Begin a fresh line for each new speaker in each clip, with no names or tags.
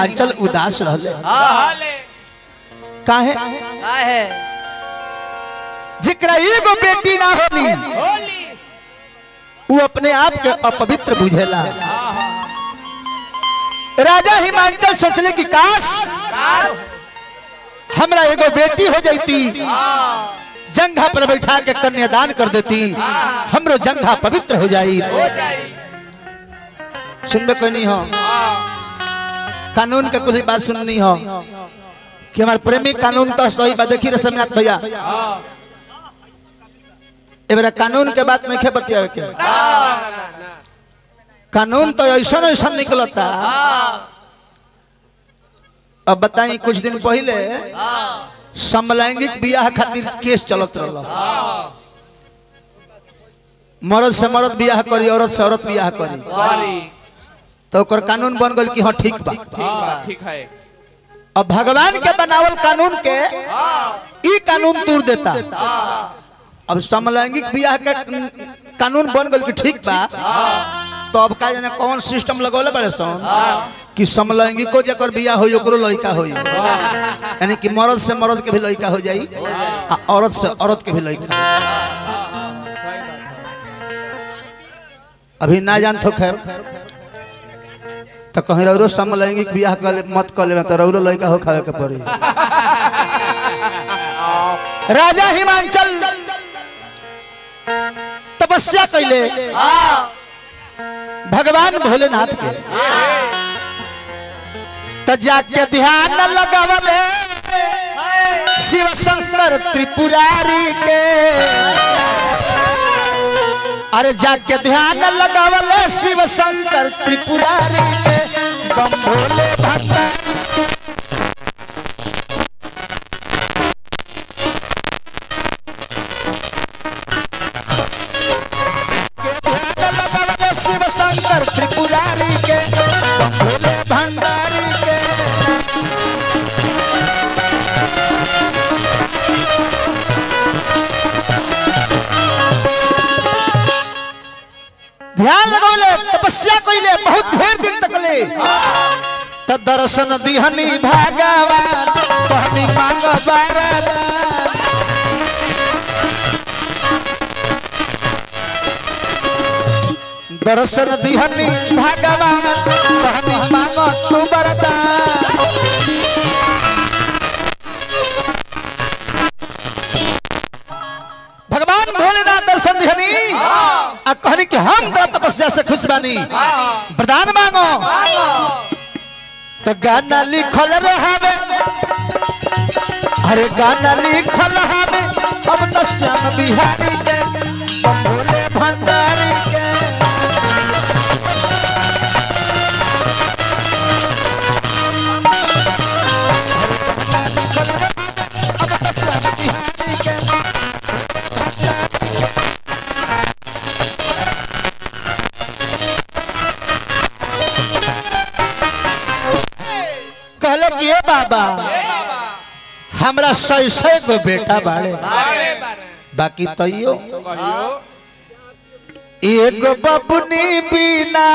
हिमाचल उदास रहले
हाले
काहे
का है
जिकरा एगो बेटी ना होली
होली
वो अपने आप के अपवित्र बुझेला राजा हिमाचल सोचले कि काश हमरा एगो बेटी हो जाती जंघा पर बैठा के कन्यादान कर देती हमरो जंघा पवित्र हो जाई
हो जाई
सुनबे कोई नहीं हो कानून के कुछ बात सुननी हो कि हमारे प्रेमी कानून तो सही बात देखी रसमनाथ भैया एबरा कानून के बात नहीं बतियावे के कानून तो ऐसा ऐसा निकलता अब बताई कुछ दिन पहले समलैंगिक बियाह खातिर केस चलत रहल मर्द से मर्द बियाह करी औरत से औरत बियाह करी
वाली
तो ओकर कानून बन गल कि हाँ ठीक बा
ठीक बा ठीक है
अब भगवान के बनावल कानून के ई कानून तोड़ देता अब समलैंगिक बियाह के कानून बन गल कि ठीक बा तो अब का जाने कौन सिस्टम लगौले बड़े सन कि समलैंगिको जकर बियाह होई ओकरो लड़का होई यानी कि मर्द से मर्द के भी लड़का हो जाई आ औरत से औरत के भी लड़का अभी ना जान तो खैर तो कहीं रौरो समलैंगिक बियाह कर ले- मत कर ले तो रौरो लड़का हो खावे के पड़ी राजा हिमांचल तपस्या कैले भगवान भोलेनाथ के तो जाके ध्यान लगावले शिव शंकर त्रिपुरारी के अरे जाके ध्यान लगावले शिव शंकर त्रिपुरारी के बम भोले भंडारी ध्यान लगावले शिव शंकर त्रिपुरारी के बम भोले भंडारी के ध्यान लगौले तपस्या कइले बहुत ढेर दिन तक ले त दर्शन दिहनी भगवान कहनी मांग वरदान दर्शन दिहनी भगवान कहनी मांग तू वरदान भगवान भोलेनाथ दर्शन दिहनी आ कहनी कि हम तो तपस्या से खुश बानी वरदान मांगो तो गाना लिखल रहावे अरे गाना लिखल हवे अब तो श्याम बिहारी के बम भोले भंडारी के अब तो श्याम बिहारी के कहले कि ए बाबा हमरा सै सै गो बेटा बाड़े
बारे बारे
बाकी तैयो
कहियो
एगो बबुनी बिना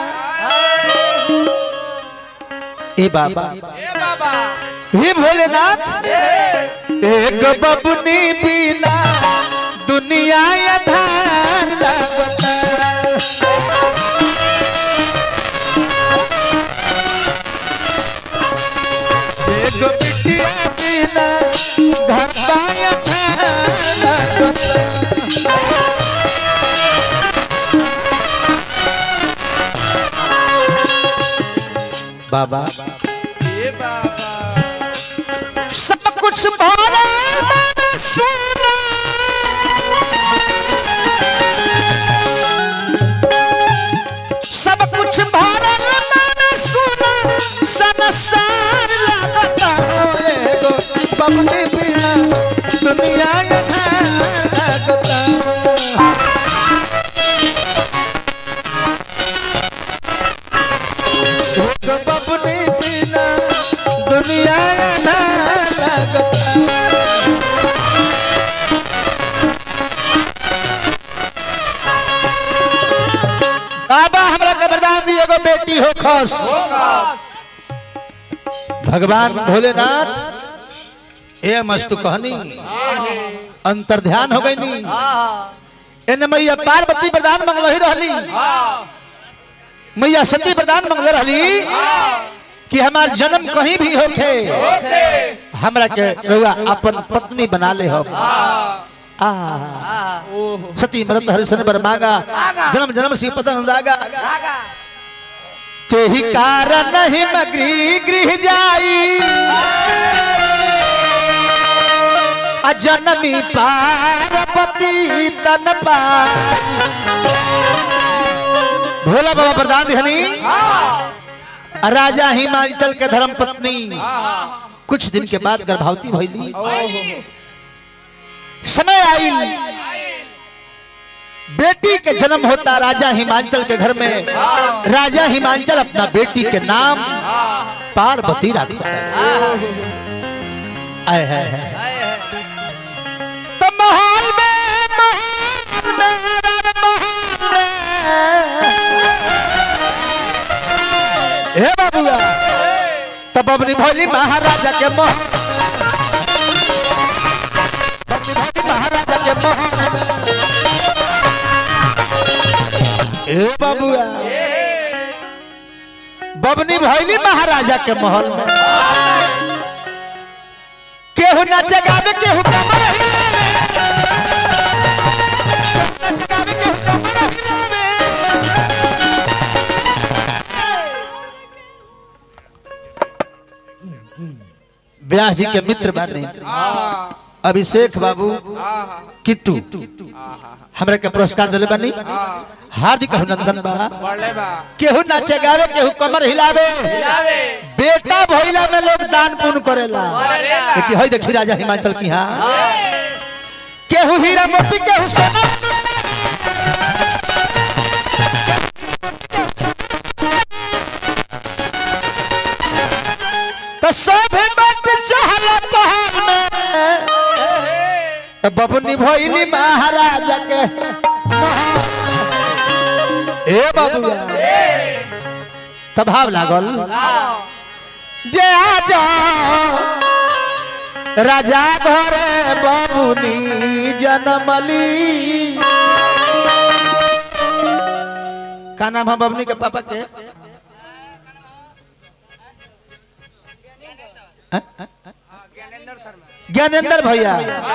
ए बाबा
ए बाबा
हे भोलेनाथ एक बबुनी बिना दुनिया आधार लगता एक बिटिया बिना घर पाया लगता बाबा
ए बाबा
सब कुछ भरा मन सुना सब कुछ भरल मन सुना संसार लगता हो एगो बबली बिना दुनिया यथार लगता एगो बबली बिना दुनिया यथार लगता बाबा हमरा के वरदान दी एगो बेटी हो खस भगवान भोलेनाथ ए मस्तु कहनी अंतर ध्यान हो गई नी एने मैया पार्वती प्रधान मंगल ही रहली मैया सती प्रधान मंगल रहली कि हमार जन्म कहीं भी होखे हमरा के रउआ अपन पत्नी बना ले हो आ
ओहो
सती मरत हरिशन बर मांगा जन्म जन्म सी पतन अनुरागा ते ही कारण हिम गृह गृह जाई अजनमी पार्वती तन पाई भोला बाबा प्रधान धनी राजा हिमाचल के धर्म पत्नी कुछ दिन के बाद गर्भवती भैली
ओहो
समय आई बेटी के जन्म होता राजा हिमांचल के घर में राजा हिमांचल अपना बेटी के नाम पार्वती रखता है आए है, है। तो महल में महल में महल में हे बाबूआ तब अपनी भोली महाराजा के महल अपनी भोली महाराजा के महल में ए बाबूआ बबनी भैली महाराजा के महल में केहू नाचे गावे केहू कमर हिलावे। नाचे गावे, केहू कमर हिलावे। व्यास जी के मित्र बानी अभिषेक बाबू किट्टू हमरा के पुरस्कार दिले बानी हार्दिक अभिनंदन बा
पढ़ले बा
केहू नाचे गावे केहू कमर हिलावे
जावे
बेटा भइला में लोग दान पुण्य करेला
करेला।
लेकिन हई देखी राजा हिमाचल की हाँ केहू हीरा मोती केहू सोना तो सब बात चहला पहाड़ में तो बबनी भइली महाराजा के ए बाबूआ तब भाव लागल जे आ जाओ राजा घरे बबुनी जनमली का नाम है बबनी के पापा के हाँ? ज्ञानेंद्र भैया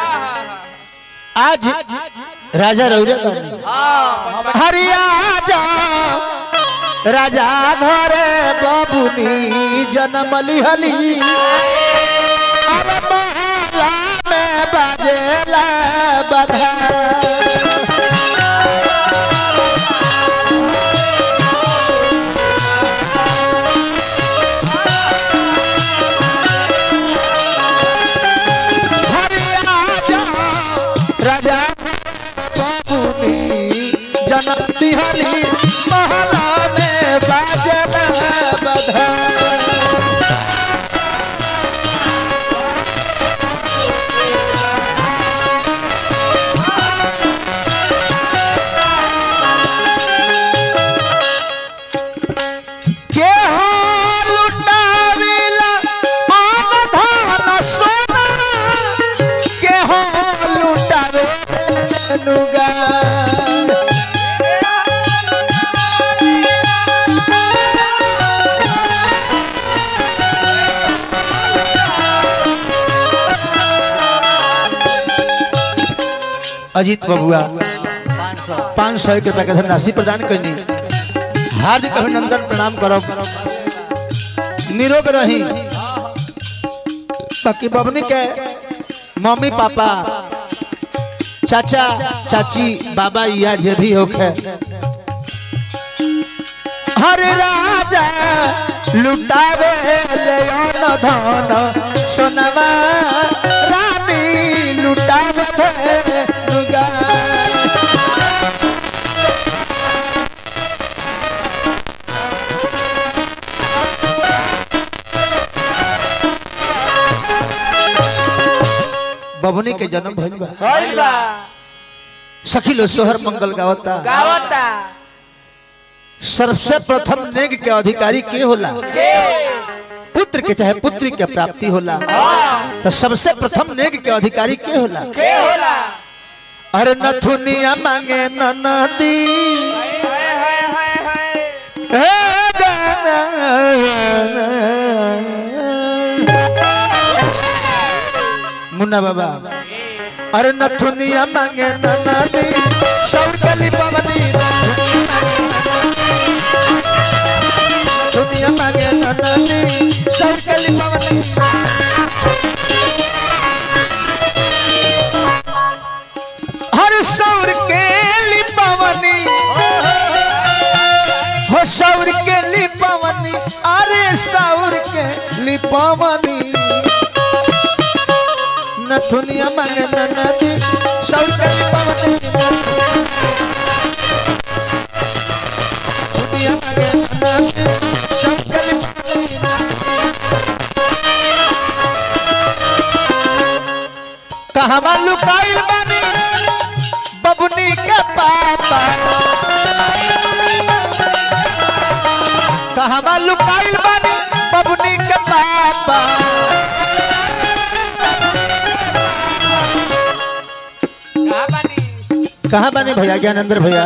आज राजा रौरे बनी हरिया जा राजा घरे बबुनी जनमली हली अरे महला में बाजेला बधा हरिया जा राजा बबुनी जनम दिहली महला में बाजेला बधा के हो लुटाविला मान धन सोना के हो लुटावे नुगा अजीत बबुआ पाँच सौ एक रुपया के धनराशि प्रदान करनी हार्दिक अभिनंदन प्रणाम करब निरोग रही ताकि बबनी के मम्मी पापा चाचा चाची बाबा या जे भी होखे हर राजा लुटावे ले अन धन सोनमा रानी लुटावे नुगा बबनी के जन्म भइल बा
भइल बा
सखी लो सोहर मंगल गावता
गावता
सबसे प्रथम नेग के अधिकारी के होला
के
पुत्र पुत्र के चाहे पुत्री के प्राप्ति होला तो सबसे प्रथम नेग के अधिकारी के होला
के होला
अरे नथुनिया मांगे ननदी
हाय हाय हाय हाय
हे दाना। मुन्ना बाबा अरे नथुनिया मांगे ननदी सौर कली पवनी नथुनिया मांगे ननदी सौर कली पवनी हर सौर के लिपवनी हो सौर के लिपवनी अरे सौर के लिपवनी नथुनिया मांगे ननदी सौर के लिपवनी नथुनिया मांगे ननदी सौर के लिपवनी कहवा लुकाइल बानी बबुनी के पापा कहवा लुकाइल बानी बबुनी के पापा
कहाँ बानी
कहाँ बानी भैया ज्ञानेंद्र भैया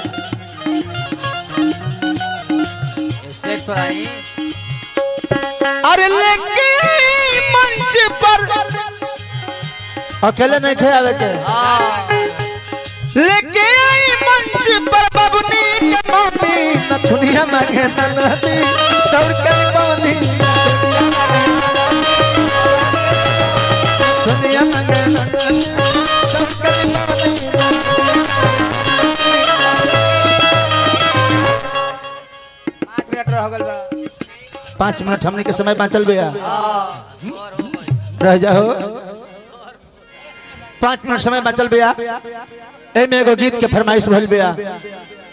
स्टेज पर आई
अरे लेके मंच पर अकेले नहीं खे आवे के लेके आई मंच पर बबुनी के मम्मी नथुनिया मांगे ननदी सौर के पवनी दुनिया मांगे ननदी सौर के पवनी
पाँच मिनट रह गल बा
पाँच मिनट हमने के समय बाँचल भैया रह जाओ पाँच मिनट समय बाँचल भैया एमे एगो गीत के फरमाइश भइल भैया